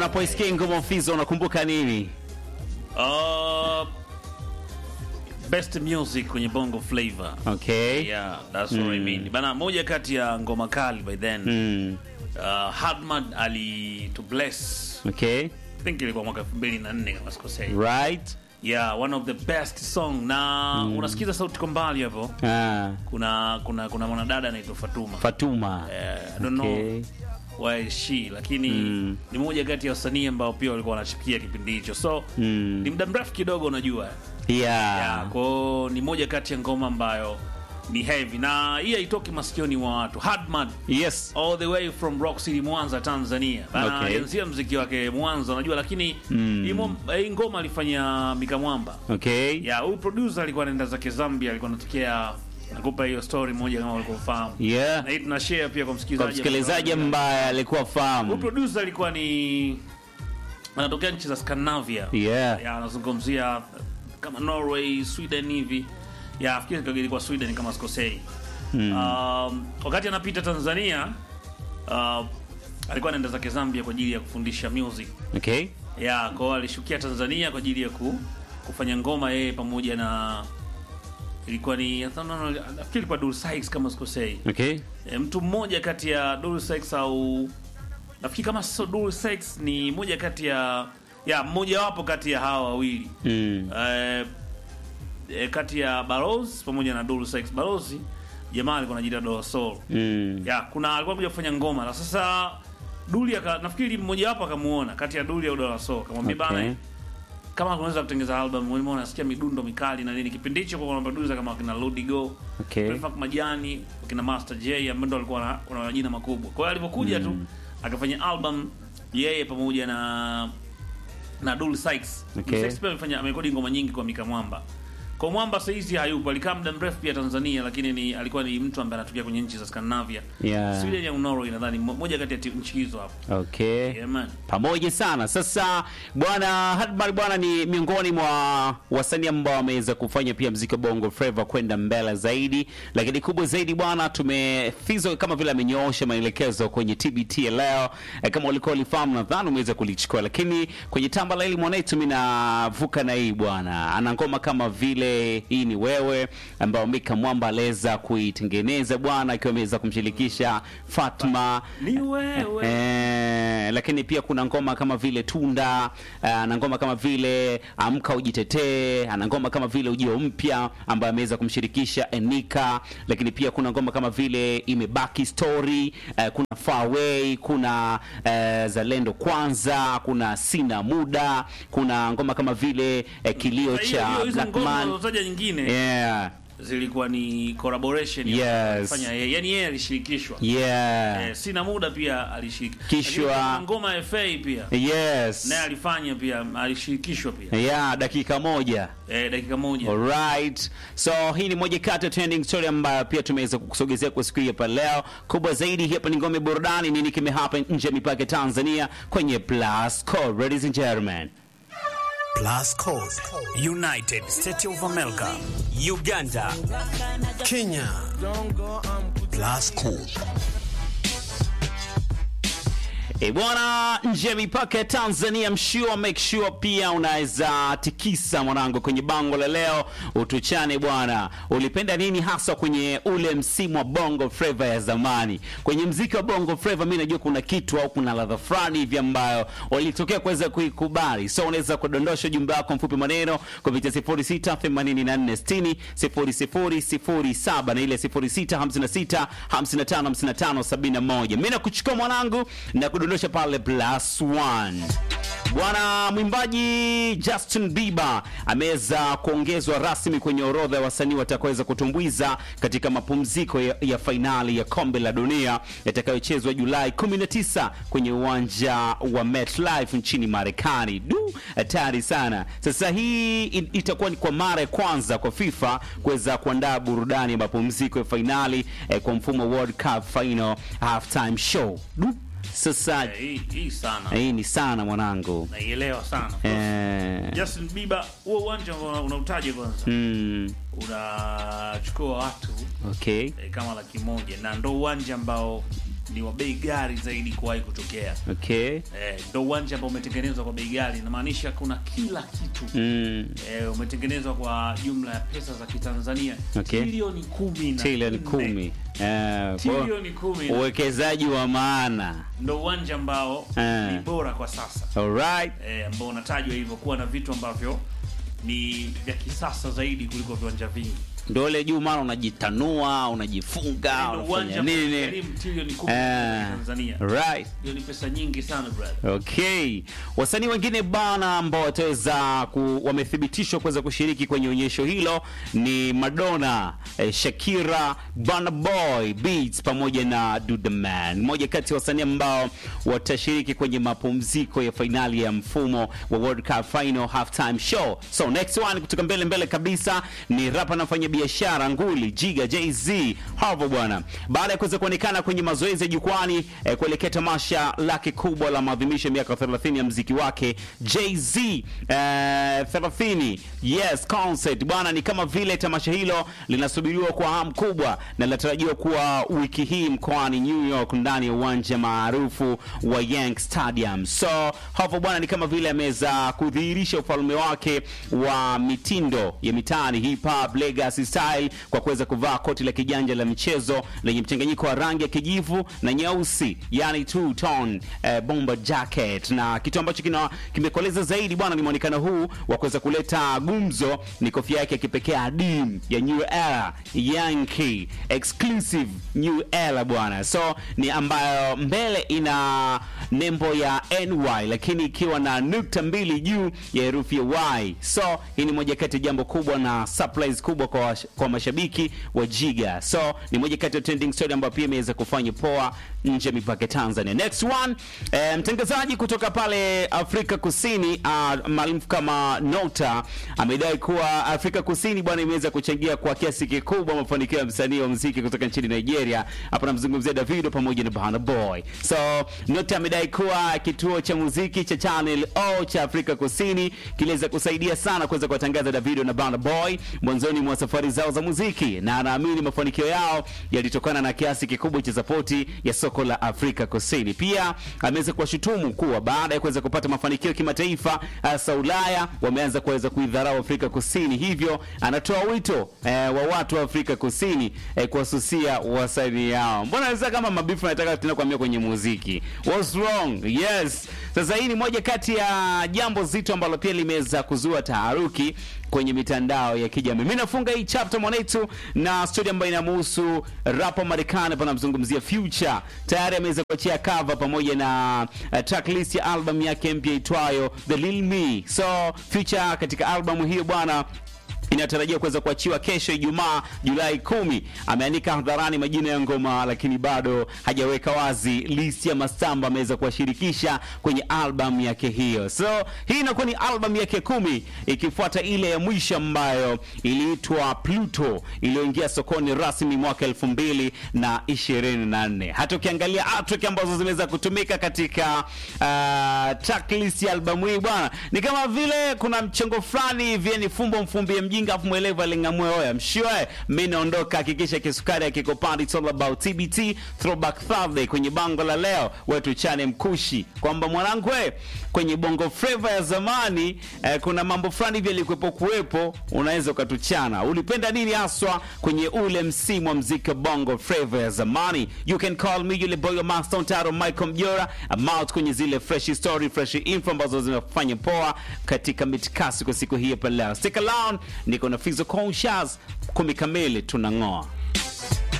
unapoisikia ngoma Fizo unakumbuka nini? Uh, best music kwenye bongo flavor. Okay. Yeah, that's what I mean. Bana, moja kati ya ngoma kali by then. Mm. Uh, Hardman ali to bless. Okay. I think ilikuwa mwaka 2004 kama sikosei. Right. Yeah, one of the best song na unasikiza sauti kwa mbali hapo. Ah, Kuna kuna kuna mwanadada anaitwa Fatuma. Fatuma. Eh, I don't Okay. know why is she lakini Mm. ni moja kati ya wasanii ambao pia walikuwa wanachipikia kipindi hicho so Mm. ni muda mrefu kidogo unajua Yeah. yeah, kwao ni moja kati ya ngoma ambayo ni heavy na hii haitoki masikioni mwa watu Hardman Yes. all the way from Rock City Mwanza Tanzania Bana, Okay. alianzia mziki wake Mwanza unajua lakini Mm. hii mo- hii ngoma alifanya Mika Mwamba Okay. ya huyu producer alikuwa anaenda zake Zambia alikuwa anatokea nakupa hiyo story moja kama ulikuwa ufahamu Yeah. na hii tunashare pia kwa Kwa msikilizaji msikilizaji ambaye alikuwa Huyu fahamu. producer alikuwa ni anatokea nchi za Scandinavia. Yeah. Ya, anazungumzia kama Norway, Sweden hivi. Ya, fikiri ilikuwa Sweden kama sikosei. Um, wakati anapita Tanzania uh, alikuwa anaenda zake Zambia kwa ajili ya kufundisha music. Okay. Ya, kwa hiyo alishukia Tanzania kwa ajili ya ku, kufanya ngoma yeye pamoja na ilikuwa ni nafikiri ilikuwa Dulce Sykes kama sikosei. Okay. E, mtu mmoja kati ya Dulce Sykes au nafikiri kama sio Dulce Sykes ni moja kati ya ya mmoja wapo kati ya hawa wawili Mm. e, e, kati ya Barozi pamoja na Dulce Sykes. Barozi jamaa alikuwa anajiita Dola Soul Mm. ya kuna alikuwa kuja kufanya ngoma na sasa Duli aka nafikiri mmoja wapo akamuona kati ya Duli au Dola Soul akamwambia Okay. bana kama unaweza kutengeneza album wewe unasikia midundo mikali na nini kipindi hicho kwa kuna producer kama kina Ludigo Okay. Prefak Majani kina Master J ambao ndo walikuwa na- wana majina makubwa. Kwa hiyo alipokuja tu akafanya album yeye pamoja na na Dulce Sykes. Okay. Dulce Sykes pia amefanya amerekodi ngoma nyingi kwa Mika Mwamba. Kwa Mwamba sasa hizi hayupo, alikaa muda mrefu pia Tanzania, lakini ni alikuwa ni mtu ambaye anatokea kwenye nchi za Scandinavia. Yeah. Sweden au Norway nadhani mo- moja kati ya ti- nchi hizo hapo. Okay. Yeah man. pamoja sana sasa bwana Hadmar bwana ni miongoni mwa wasanii ambao wameweza kufanya pia mziki wa bongo flava kwenda mbele zaidi lakini kubwa zaidi bwana tumefizo kama vile amenyoosha maelekezo kwenye tbt ya leo eh, kama ulikuwa ulifahamu nadhani umeweza kulichukua lakini kwenye tamba la hili mwanetu mi navuka na hii bwana ana ngoma kama vile hii ni wewe ambayo mika mwamba aliweza kuitengeneza bwana akiwa ameweza kumshirikisha fatma Ni wewe. Eh, lakini pia kuna ngoma kama vile Tunda, eh, ana ngoma kama vile Amka Ujitetee, ana ngoma kama vile Ujio Mpya ambaye ameweza kumshirikisha Enika, lakini pia kuna ngoma kama vile Imebaki Story, eh, kuna Far Away, kuna eh, Zalendo Kwanza, kuna Sina Muda, kuna ngoma kama vile eh, Kilio Hiyo- cha hiyo- hizo Black ngoma Man. unazotaja nyingine Yeah. zilikuwa ni collaboration Yes. fanya yeye. Yaani yeye alishirikishwa. Yeah. Eh, sina muda pia alishiriki. Kishwa. Lakini kuna ngoma ya FA pia. Yes. Naye alifanya pia alishirikishwa pia. Yeah, dakika moja. Eh, dakika moja. Alright. So hii ni moja kati ya trending story ambayo pia tumeweza kukusogezea kwa siku hii hapa leo. Kubwa zaidi hapa ni ngome burudani, nini kimehapa nje ya mipaka ya Tanzania kwenye Plus Code. Ladies and gentlemen. Plus Code, United States of America, Uganda, Kenya. Plus Code. E bwana, nje ya mipaka ya Tanzania, mshua make sure pia unaweza tikisa mwanangu kwenye bango la leo, utuchane bwana, ulipenda nini hasa kwenye ule msimu wa bongo flava ya zamani? Kwenye mziki wa bongo flava, mi najua kuna kitu au kuna ladha fulani hivi ambayo walitokea kuweza kuikubali, so unaweza kudondosha ujumbe wako mfupi maneno kupitia 068460 0007 na ile 0656555571. Mimi nakuchukua mwanangu na kudondosha pale plus one. Bwana mwimbaji Justin Bieber ameweza kuongezwa rasmi kwenye orodha ya wasanii watakaoweza kutumbuiza katika mapumziko ya, ya fainali ya kombe la dunia yatakayochezwa Julai 19 kwenye uwanja wa MetLife nchini Marekani. Du, hatari sana. Sasa hii i- itakuwa ni kwa mara ya kwanza kwa FIFA kuweza kuandaa burudani ya mapumziko ya fainali eh, kwa mfumo wa World Cup final halftime show. Du, sasa Eh, hii hii sana. hii ni sana mwanangu. Naielewa sana. Eh, Justin Bieber, huo uwanja ambao unautaje kwanza? mm, Unachukua watu okay. eh, kama laki moja na ndo uwanja ambao ni wa bei ghali zaidi kuwahi kutokea. Okay. Eh, ndo uwanja ambao umetengenezwa kwa bei ghali, inamaanisha kuna kila kitu Mm. eh, umetengenezwa kwa jumla ya pesa za Kitanzania Okay. trilioni kumi na Trilioni nne. kumi. Eh, kwa- trilioni kumi na- uwekezaji wa maana. ndo uwanja ambao Eh. ni bora kwa sasa Alright. eh, ambao unatajwa hivyo kuwa na vitu ambavyo ni vya kisasa zaidi kuliko viwanja vingi. Ndio ile juu mara unajitanua, unajifunga, Ndo unafanya uwanja ambao nini? unagharimu trilioni kumi Eh, za Tanzania. right. Hiyo ni pesa nyingi sana brother. Okay, wasanii wengine bana ambao wataweza ku, wamethibitishwa kuweza kushiriki kwenye onyesho hilo ni Madonna, eh, Shakira, Burna Boy, Beats pamoja na Duda Man, mmoja kati ya wasanii ambao watashiriki kwenye mapumziko ya fainali ya mfumo wa World Cup Final Halftime Show. So next one kutoka mbele mbele kabisa ni rapa na mfanya biashara nguli Jiga Jay-Z hapo bwana, baada ya kuweza kuonekana kwenye mazoezi ya jukwani eh, kuelekea tamasha lake kubwa la maadhimisho ya miaka 30 ya mziki wake Jay-Z eh, 30 yes concert bwana, ni kama vile tamasha hilo linasubiriwa kwa hamu kubwa na linatarajiwa kuwa wiki hii mkoani New York ndani ya uwanja maarufu wa Yankee Stadium. So hapo bwana, ni kama vile ameweza kudhihirisha ufalme wake wa mitindo ya mitaani hip hop legacy style kwa kuweza kuvaa koti la kijanja la michezo lenye mchanganyiko wa rangi ya kijivu na nyeusi, yani two tone eh, bomber jacket, na kitu ambacho kina kimekoleza zaidi bwana ni muonekano huu wa kuweza kuleta gumzo ni kofia yake ya kipekee adimu ya New Era Yankee exclusive New Era bwana, so ni ambayo mbele ina nembo ya NY lakini ikiwa na nukta mbili juu ya herufi ya Y. So hii ni moja kati ya jambo kubwa na surprise kubwa kwa, wash- kwa mashabiki wa Jiga. So ni moja kati ya trending story ambayo pia imeweza kufanya poa nje ya mipaka ya Tanzania. Next one, eh, mtangazaji kutoka pale Afrika Kusini uh, maarufu kama Nota amedai kuwa Afrika Kusini bwana imeweza kuchangia kwa kiasi kikubwa mafanikio ya msanii wa muziki kutoka nchini Nigeria. Hapa namzungumzia Davido pamoja na Burna Boy. So Nota amedai kuwa kituo cha muziki cha Channel O cha Afrika Kusini kiliweza kusaidia sana kuweza kuwatangaza Davido na Burna Boy mwanzoni mwa safari zao za muziki, na anaamini mafanikio yao yalitokana na kiasi kikubwa cha sapoti ya soko la Afrika Kusini. Pia ameweza kuwashutumu kuwa baada ya kuweza kupata mafanikio kimataifa, hasa Ulaya, wameanza kuweza kuidharau Afrika Kusini. Hivyo anatoa wito eh, wa watu wa Afrika Kusini eh, kuwasusia wasanii yao. Mbona sasa kama mabifu nataka tena kuambia kwenye muziki, what's wrong? Yes, sasa hii ni moja kati ya jambo zito ambalo pia limeweza kuzua taharuki kwenye mitandao ya kijamii. Mimi nafunga hii chapter mwanetu na story ambayo inamhusu rapa Marekani, hapa namzungumzia Future. Tayari ameweza kuachia cover pamoja na uh, tracklist ya album yake mpya itwayo The Lil Me. So Future katika albamu hiyo bwana inatarajiwa kuweza kuachiwa kesho Ijumaa Julai kumi. Ameandika hadharani majina ya ngoma, lakini bado hajaweka wazi list ya mastamba ameweza kuwashirikisha kwenye album yake hiyo. So hii inakuwa ni album yake kumi ikifuata ile ya mwisho ambayo iliitwa Pluto iliyoingia sokoni rasmi mwaka elfu mbili na ishirini na nne. Hata ukiangalia artwork ambazo zimeweza kutumika katika uh, tracklist ya albamu hii bwana, ni kama vile kuna mchengo fulani hivi, ni fumbo mfumbie mjinga afu mwelevu aling'amue oya mshioe. Mimi naondoka, hakikisha kisukari akikopandi. It's all about TBT Throwback Thursday kwenye bango la leo wetu chane mkushi kwamba mwanangu we, kwenye bongo flava ya zamani eh, kuna mambo fulani hivi yalikuwepo kuwepo, unaweza ukatuchana. Ulipenda nini haswa kwenye ule msimu wa mziki wa bongo flava ya zamani? You can call me yule boy wa Master Taro Michael Mjora. I'm out kwenye zile fresh story, fresh info ambazo zinafanya poa katika mitikasi kwa siku hii hapa leo. Stick around, niko na Fizo Conscious, kumi kamili tunang'oa.